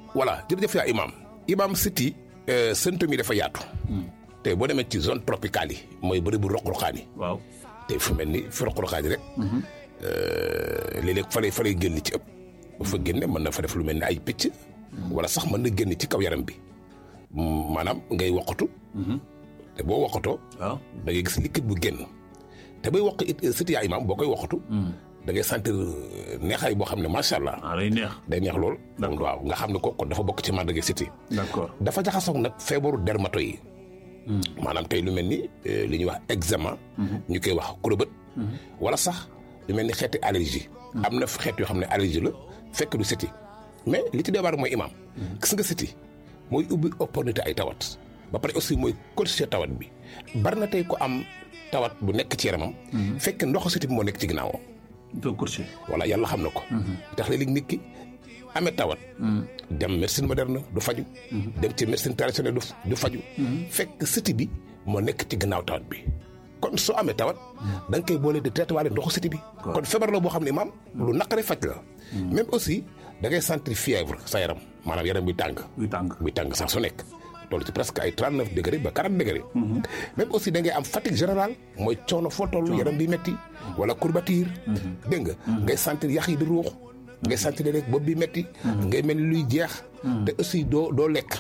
voilà jërëjëf yaa imam imam siti symptômes yi dafa yaatu te boo demee ci zone tropicale yi mooy bëri bu roq-roqaan yi waaw te fu mel ni fi roq-roqaan yi rek léeg-léeg fa lay fa lay génn ci ëpp bu fa génne mën na fa def lu mel ni ay picc wala sax mën na génn ci kaw yaram bi maanaam ngay woqatu te boo woqatoo waaw da ngay gis liquide bu génn te bay woq it siti yaa imam boo koy woqatu da ngay sentir neexaay boo xam ne macha allah ah day neex day neex lool D'accord. waaw nga xam ne ko kon dafa bokk ci màndarga siti d'accord dafa jaxasoog nag feebaru dermato yi maanaam tey lu mel ni eh, li ñuy wax eczéma ñu koy wax kurobët wala sax lu mel ni xeeti allergie am na xeet yoo xam ne allergie la fekk du siti mais li ci débar mooy imaam gis nga siti mooy ubbi opportunité ay tawat ba pare aussi mooy corriger tawat bi bari na tey ko am tawat bu nekk ci yaramam fekk ndoxu siti bi moo nekk ci ginnaawam doo courtier voilà yàlla xam na ko tax léeg-léeg nit ki amee tawat dem médecine moderne du faju dem ci médecine traditionnelle du du faju fekk siti bi moo nekk ci gannaaw tawat bi kon soo amee tawat da nga koy boole di traité waale ndoxu siti bi kon feebar la boo xam ne maam lu naqare faj la même aussi da ngay sentir fièvre sa yaram maanaam yaram bi tàng buy tàng muy tàng sax su nekk toll ci presque ay 39 degré ba 40 degré même aussi da ngay am fatigue générale mooy coono foo toll yaram bi metti wala courbature dégg nga ngay sentir yax yi di ruux ngay sentir rek bopp bi metti ngay mel ni luy jeex te aussi doo doo lekk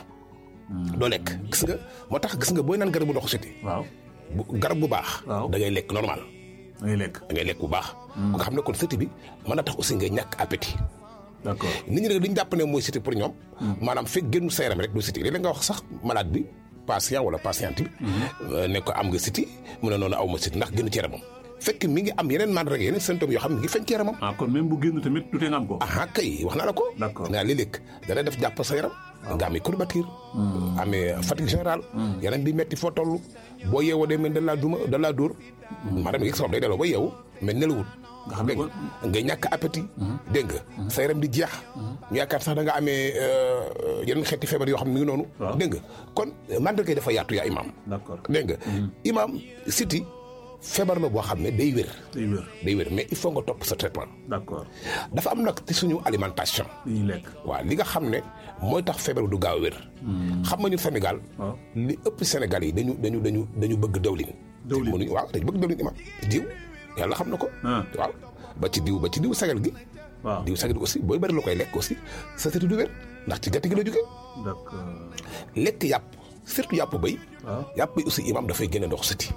doo lekk gis nga moo tax gis nga booy naan garabu ndoxu siti waaw bu garab bu baax Waaw. da ngay lekk normal da ngay lekk da ngay lekk bu baax nga xam ne kon siti bi mën na tax aussi ngay ñàkk appétit d'accord nit ñi nag li ñu jàpp ne mooy siti pour ñoom maanaam fekk génnu sa yaram rek du siti léeg-léeg nga wax sax malade bi patient wala patiente bi ne ko am nga siti mu ne noonu aw ma siti ndax génn ci yaramam fekk mi ngi am yeneen mandarga yeneen symptômes yoo xam ne mi ngi feeñ ci yaramam ah kon même bu génn tamit du tee nga am ko aha kay wax naa la ko D'accord. nga léeg-léeg dana def jàpp sa yaram nga amee courbature amee fatigue générale yaram bi metti foo toll boo yeewoo day mel da laa duma da laa dóor maanaam yëg sabab day delloo ba yeewu mais nelawul nga xam ne dégg nga ngay ñàkk appétit dégg nga sa yaram di jeex ñu yaakaar sax da nga amee euh, yeneen xeeti feebar yoo xam ne mi ngi noonu Waaw. dégg nga kon mandarga yi dafa yaatu yaa imam d'accord dégg nga imam siti feebar la boo xam ne day wér day wér day wér mais il faut nga topp sa traitement d'accord dafa am nag ci suñu alimentation li ñuy lekk waaw li nga xam ne mooy tax feebar du gaaw a wér xam nga ñu Sénégal waaw li ëpp Sénégal yi dañu dañu dañu dañu bëgg dawlin Dawlin. mënuñu waaw dañu bëgg dawlin imam diw yàlla xam na ko Ah. waaw ba ci diw ba ci diw sagal gi waaw diw sagal gi aussi booy bëri la koy lekk aussi sa siti du wér ndax ci gerte gi la jógee d'accord lekk yàpp surtout yàpp béy waaw yàpp bi aussi imam dafay génne ndox siti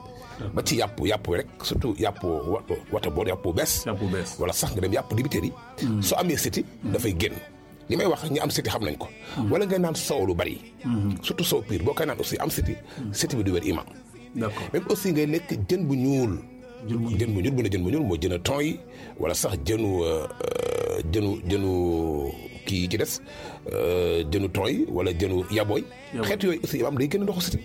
ba ci yàpp yàpp rek surtout yàpp wa wata boor yàpp bu bees yàpp bu bees wala sax nga dem yàpp dibiteer yi soo amee siti dafay génn li may wax ñi am siti xam nañ ko wala ngay naan soow lu bari surtout soow piir boo koy naan aussi am siti siti bi du wér imam d'accord même aussi ngay lekk jën bu ñuul jël mu jën bu ñuul bu ne jën bu ñuul mooy jën a ton yi wala sax jënu euh, euh, jënu jënu kii yi ci des euh, jënu ton yi wala jënu yabooy Yabooy. xeet yooyu aussi imam day gën a ndoxu siti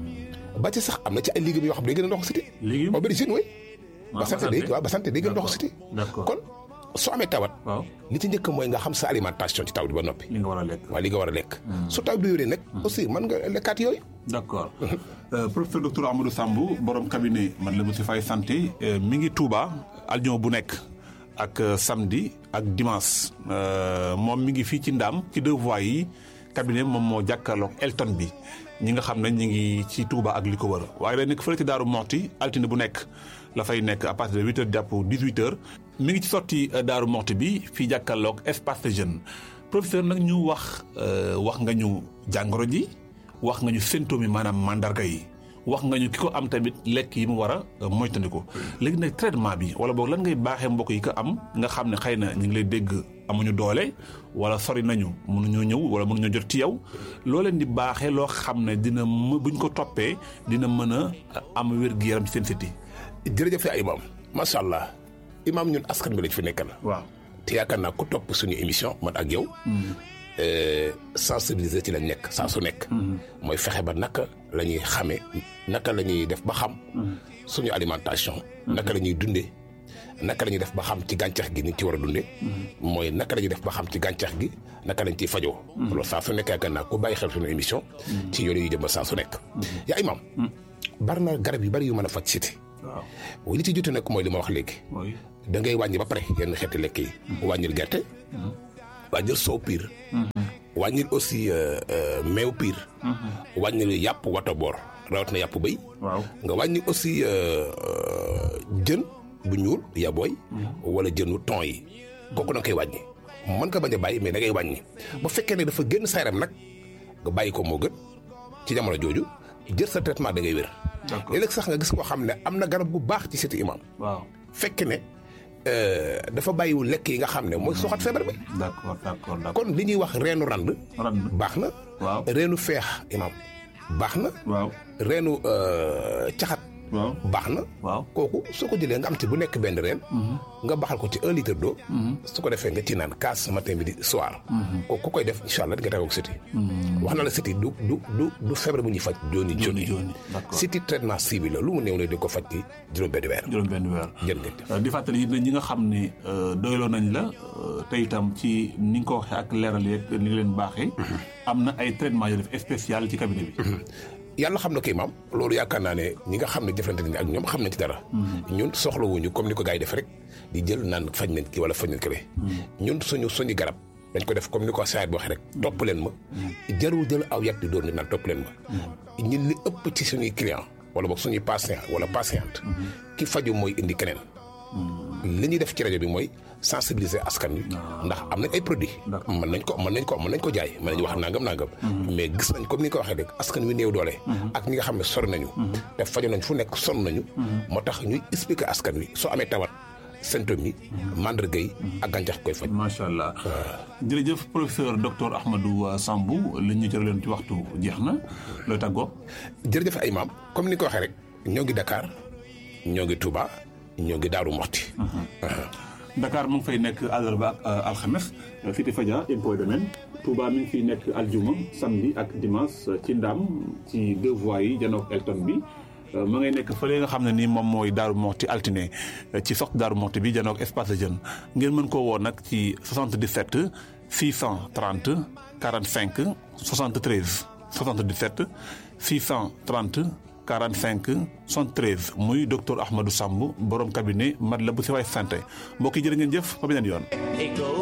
ba ci sax am na ci ay légumes yoo xam day gën a ndoxu siti Légumes? aubergine way Ah, ba sant day waaw ba sant day gën a ndoxu siti d'accord kon soo amee tawat waaw li ci njëkk mooy nga xam sa alimentation ci taw bi ba noppi li nga war a lekk waaye li nga war a lekk su taw bi wéree nag aussi mën nga lekkaat yooyu d'accord Euh, professeur docteur Amadou Sambou borom cabinet man la monsieur Faye santé euh, mi ngi Touba aljuma bu nekk ak euh, samedi ak dimanche Euh, moom mi ngi fii ci Ndaam ci deux voies yi cabinet moom moo jàkkaarloog Elton bi ñi nga xam ne ñi ngi ci Touba ak li ko wër waaye day nekk fële ci Daaru Moxti altine bu nekk la fay nekk à partir de huit heures jàpp dix-huit heures mi ngi ci sotti euh, Daaru Moxti bi fii jàkkaarloog espace de jeune professeur nag ñu wax euh, wax nga ñu jàngoro ji wax nga ñu symptômes yi maanaam mandarga yi wax nga ñu ki ko am tamit lekk yi mu war a moytandiku léegi nag traitement bi wala boog lan ngay baaxee mbokk yi ko am nga xam ne xëy na ñu ngi lay dégg amuñu doole wala sori nañu mënuñoo ñëw wala mënuñoo jot ci yow loo leen di baaxee loo xam ne dina më buñ ko toppee dina mën a am wér-gu-yaram ci seen siti jërëjëf yaa imam macha allah imam ñun askan bi lañ fi nekkal waaw te yaakaar naa ku topp suñu émission man ak yow sensibiliser ci lañ nekk saa su nekk mooy fexe ba naka la ñuy xamee naka la ñuy def ba xam suñu alimentation naka la ñuy dundee naka la ñuy def ba xam ci gàncax gi ni ci war a dundee mooy naka la ñuy def ba xam ci gàncax gi naka lañ ciy fajoo loolu saa su nekk yaakaar naa ku bàyyi xel suñu émission ci yoonu yu jëmba saa su nekk yaa imam bari na garab yu bari yu mën a faj siti waaw li ci jote nag mooy li ma wax léegi mooy da ngay wàññi ba pare yenn xeeti lekk yi wàññil gerte wàññil soow piir wàññil aussi meew piir wàññil yàpp wata boor rawat na yàpp béy waaw nga wàññi aussi jën bu ñuul yabooy wala jënu ton yi kooku da nga koy wàññi mën nga bañ a bàyyi mais da ngay wàññi bu fekkee ne dafa génn sa yaram nag nga bàyyi ko moo gën ci jamono jooju jël sa traitement da ngay wér D'accord. léeg-léeg sax nga gis koo xam ne am na garab gu baax ci siti imam waaw fekk ne euh, dafa bàyyiwul lekk yi nga xam ne mooy soxat feebar bi d'accord d'accord d'accord kon li ñuy wax reenu rand rand baax na waaw reenu feex imam baax na waaw reenu euh, caxat waaw baax na waaw kooku soo ko jëlee nga am ci bu nekk benn reen nga baxal ko ci un litre d'eau su ko defee nga ci naan kaas matin midi soir kooku ku koy def incha allah di nga tawoo ak siti wax na la siti du du du du feebar bu ñuy faj jooni Jooni jooni jooni, d'accord. siti traitement ciblé la lu mu néew ne di ko faj ci juróom benn weer juróom benn weer jën ngeen jëf Euh, di fàttali it ne ñi nga xam ne euh, doyloo nañ la euh, te itam ci ni nga ko waxee ak leeral yeeg ni nga leen baaxee am na ay traitement yoo def spécial ci cabinet bi yàlla xam na kii maam loolu yaakaar naa ne ñi nga xam ne jëflante nañ ak ñoom xam nañ ci dara ñun soxlawuñu comme ni ko gars yi def rek di jël naan faj nañ ki wala faj nañ kële ñun suñu suñu garab dañ ko def comme ni ko saayit bi waxee rek topp leen ma jarul jël aw yat di doon ni naan topp leen ma ñun li ëpp ci suñuy client wala boog suñuy patient wala patiente ki faju mooy indi keneen li ñuy def ci rajo bi mooy sensibiliser askan wi ndax am nañ ay produits mën nañ ko mën nañ ko mën nañ ko jaay mën nañ wax nangam nangam mais gis nañ comme ni nga ko waxee rek askan wi néew doole ak ñi nga xam ne sori nañu te faju nañ fu nekk sonn nañu moo tax ñuy expliquer askan wi soo amee tawat symptômes yi mandarga yi ak gàncax koy faj macha allah jërëjëf professeur docteur Ahmadou Sambou li ñu cëraleen ci waxtu jeex na looy tàggoo jërëjëf ay maam comme ni nga ko waxee rek ñoo ngi Dakar ñoo ngi Touba ñoo ngi Daaru Moxti Dakar mu ngi fay nekk àllarba ak alxames Cité Fadia impôt domaine Touba mi ngi fiy nekk aljuma samedi ak dimanche ci Ndam ci deux voies yi janook Elton bi ma ngay nekk fële nga xam ne nii moom mooy Daaru Moxti altine ci sox Daaru Moxti bi janook espace de jeune ngeen mën koo woo nag ci 77 630 45 73 77 630 45 73 muy docteur Ahmadou Samb borom cabinet Matlaboul Chifaay santé mbokk yi jërë ngeen jëf ba beneen yoon.